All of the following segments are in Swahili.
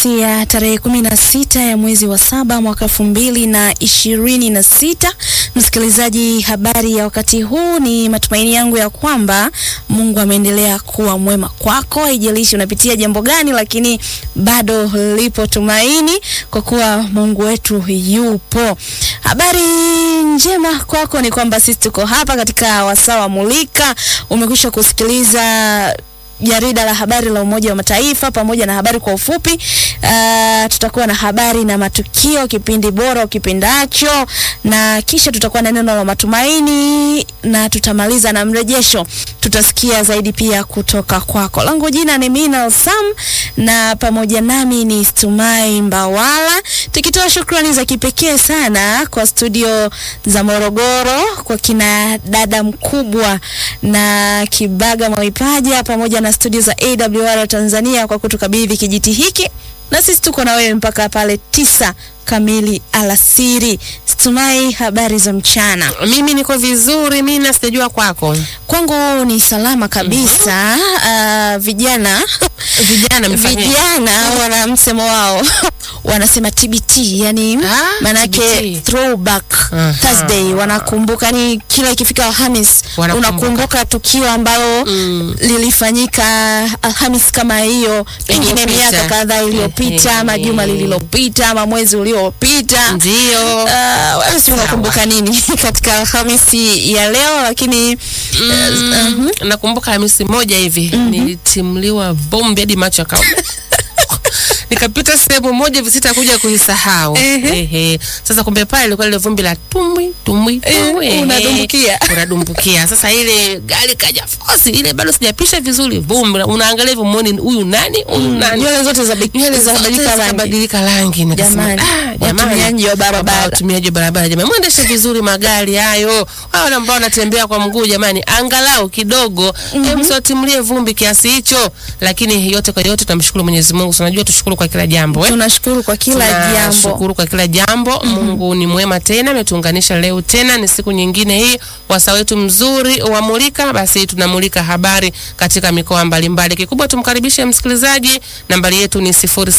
Alhamisi ya tarehe kumi na sita ya mwezi wa saba mwaka elfu mbili na ishirini na sita. Msikilizaji, habari ya wakati huu, ni matumaini yangu ya kwamba Mungu ameendelea kuwa mwema kwako, haijalishi unapitia jambo gani, lakini bado lipo tumaini kwa kuwa Mungu wetu yupo. Habari njema kwako ni kwamba sisi tuko hapa katika wasaa wa Mulika. Umekwisha kusikiliza jarida la habari la Umoja wa Mataifa pamoja na habari kwa ufupi. Uh, tutakuwa na habari na matukio, kipindi bora ukipendacho, na kisha tutakuwa na neno la matumaini na tutamaliza na mrejesho. Tutasikia zaidi pia kutoka kwako. Langu jina ni Mina Sam na pamoja nami ni Stumai Mbawala, tukitoa shukrani za kipekee sana kwa studio za Morogoro, kwa kina dada mkubwa na Kibaga Mwaipaja pamoja na studio za AWR Tanzania kwa kutukabidhi kijiti hiki, na sisi tuko na wewe mpaka pale tisa kamili alasiri. Stumai, habari za mchana? Mimi niko vizuri, mimi na sijajua kwako. Kwangu ni salama kabisa. Uh, vijana Vijana mfanye vijana wana msemo wao wanasema TBT, yani Ah, manake TBT. throwback Aha. Thursday, wanakumbuka ni kila ikifika Alhamis Wanakumbuka. unakumbuka tukio ambalo Mm. lilifanyika Alhamis kama hiyo, pengine Iliyopita. miaka kadhaa iliyopita, Ehe. ama juma lililopita, ama mwezi uliopita. ndio. Uh, wewe si unakumbuka nini katika Alhamisi ya leo? Lakini Mm, nakumbuka Hamisi moja hivi nilitimliwa bombe hadi macho yakauma. Nikapita sehemu moja hivi sitakuja kuisahau. Ehe. Ehe. Sasa kumbe pale ilikuwa ile vumbi la tumbwi tumbwi tumbwi. Eh, ehe. unadumbukia. Unadumbukia. Sasa ile gari kaja fosi ile bado sijapisha vizuri vumbi. Unaangalia hivyo muone huyu nani? Huyu nani? nywele zote za Nywele zote zabadilika rangi. zikabadilika rangi. Nikasema, Jamani, ah, jamani. watumiaji wa barabara. Watumiaji wa barabara jamani, mwendeshe vizuri magari hayo. Wale ambao wanatembea kwa mguu jamani, angalau kidogo mm msiwatimlie vumbi kiasi hicho. Lakini yote kwa yote tunamshukuru Mwenyezi Mungu. Tunajua tushukuru kwa kila jambo eh. Tunashukuru kwa kila jambo. Tunashukuru kwa kila jambo. Mungu ni mwema tena, ametuunganisha leo tena, ni siku nyingine hii, wasaa wetu mzuri wa Mulika. Basi tunamulika habari katika mikoa mbalimbali. Kikubwa tumkaribishe msikilizaji, nambari yetu ni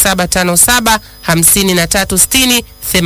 0757 5360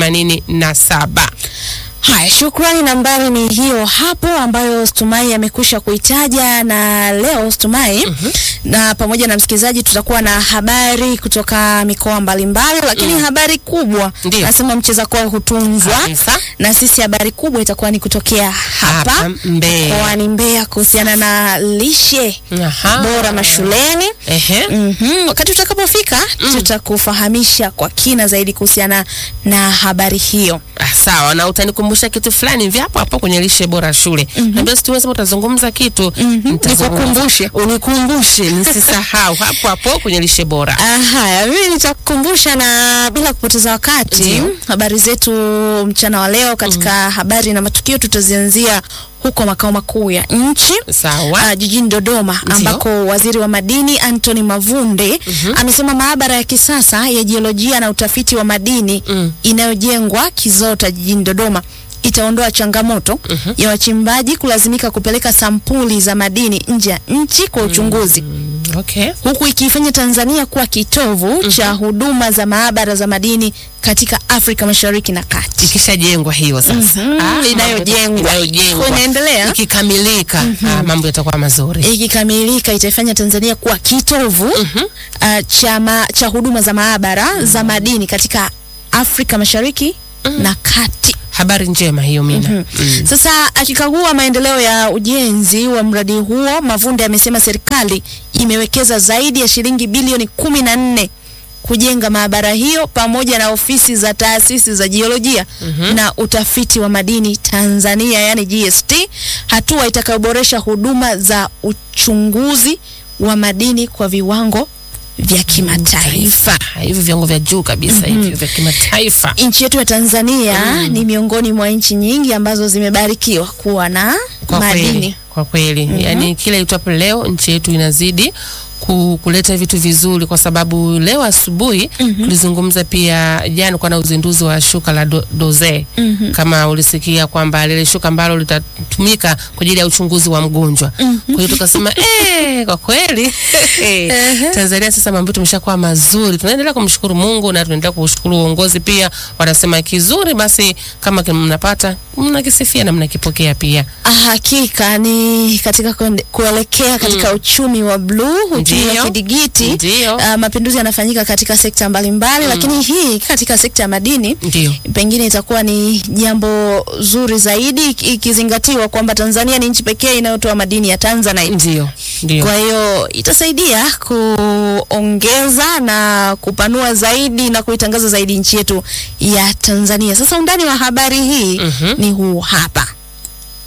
87. Haya, shukrani. Nambari ni hiyo hapo ambayo Stumai amekwisha kuitaja, na leo Stumai na pamoja na msikilizaji tutakuwa na habari kutoka mikoa mbalimbali, lakini habari kubwa Ndiyo. nasema mcheza kwao hutunzwa, Kabisa. na sisi habari kubwa itakuwa ni kutokea hapa Hapa Mbeya. mkoani Mbeya kuhusiana na lishe Aha. bora mashuleni. Ehe. Mhm. Wakati utakapofika tutakufahamisha kwa kina zaidi kuhusiana na habari hiyo. Ah, sawa na utanikumbusha kitu fulani hivi hapo hapo kwenye lishe bora shule. Naambia si tuweze utazungumza kitu. Nitazungumza. Nikukumbushe. Unikumbushe nisisahau hapo hapo kwenye lishe bora. Ah, Haya, mimi nitakukumbusha na bila kupoteza wakati, Ndiyo. habari zetu mchana wa leo katika habari na matukio tutazianzia huko makao makuu ya nchi Sawa. ah, jijini Dodoma Ndiyo. ambako waziri wa madini Anthony Mavunde amesema maabara ya kisasa ya jiolojia na utafiti wa madini Mm. inayojengwa Kizota jijini Dodoma itaondoa changamoto ya wachimbaji kulazimika kupeleka sampuli za madini nje ya nchi kwa uchunguzi Okay. huku ikiifanya Tanzania kuwa kitovu cha huduma za maabara za madini katika Afrika Mashariki na Kati. Ikishajengwa hiyo sasa. Ah, Inayojengwa. Inayojengwa. Inaendelea. Ikikamilika, ah, mambo yatakuwa mazuri. Ikikamilika itaifanya Tanzania kuwa kitovu ah, cha, ma, cha huduma za maabara za madini katika Afrika Mashariki na Kati. Habari njema hiyo Mina. Mm. Sasa akikagua maendeleo ya ujenzi wa mradi huo, Mavunde amesema serikali imewekeza zaidi ya shilingi bilioni kumi na nne kujenga maabara hiyo pamoja na ofisi za taasisi za jiolojia na utafiti wa madini Tanzania, yani GST, hatua itakayoboresha huduma za uchunguzi wa madini kwa viwango vya kimataifa. Ah, Hivi viwango vya juu kabisa hivi vya kimataifa. Nchi yetu ya Tanzania ni miongoni mwa nchi nyingi ambazo zimebarikiwa kuwa na Kwa madini. kweli, kwa kweli. Yaani kila itwapo leo nchi yetu inazidi ku, kuleta vitu vizuri, kwa sababu leo asubuhi tulizungumza pia jana kwa na uzinduzi wa shuka la do, doze kama ulisikia kwamba lile shuka ambalo litatumika kwa ajili ya uchunguzi wa mgonjwa. Kwa hiyo tukasema eh, kwa kweli Tanzania sasa mambo tumeshakuwa mazuri, tunaendelea kumshukuru Mungu na tunaendelea kushukuru uongozi pia. Wanasema kizuri basi, kama mnapata mnakisifia na mnakipokea pia. Ah, Hakika ni katika kuende- kuelekea katika uchumi wa bluu, uchumi Ndiyo. wa kidigiti. Ndio. Ah, mapinduzi yanafanyika katika sekta mbalimbali, lakini hii katika sekta ya madini Ndio. pengine itakuwa ni jambo zuri zaidi iki- ikizingatiwa kwamba Tanzania ni nchi pekee inayotoa madini ya Tanzanite. Ndio. Ndio. Kwa hiyo itasaidia kuongeza na kupanua zaidi na kuitangaza zaidi nchi yetu ya Tanzania. Sasa undani wa habari hii Mhm. ni huu hapa.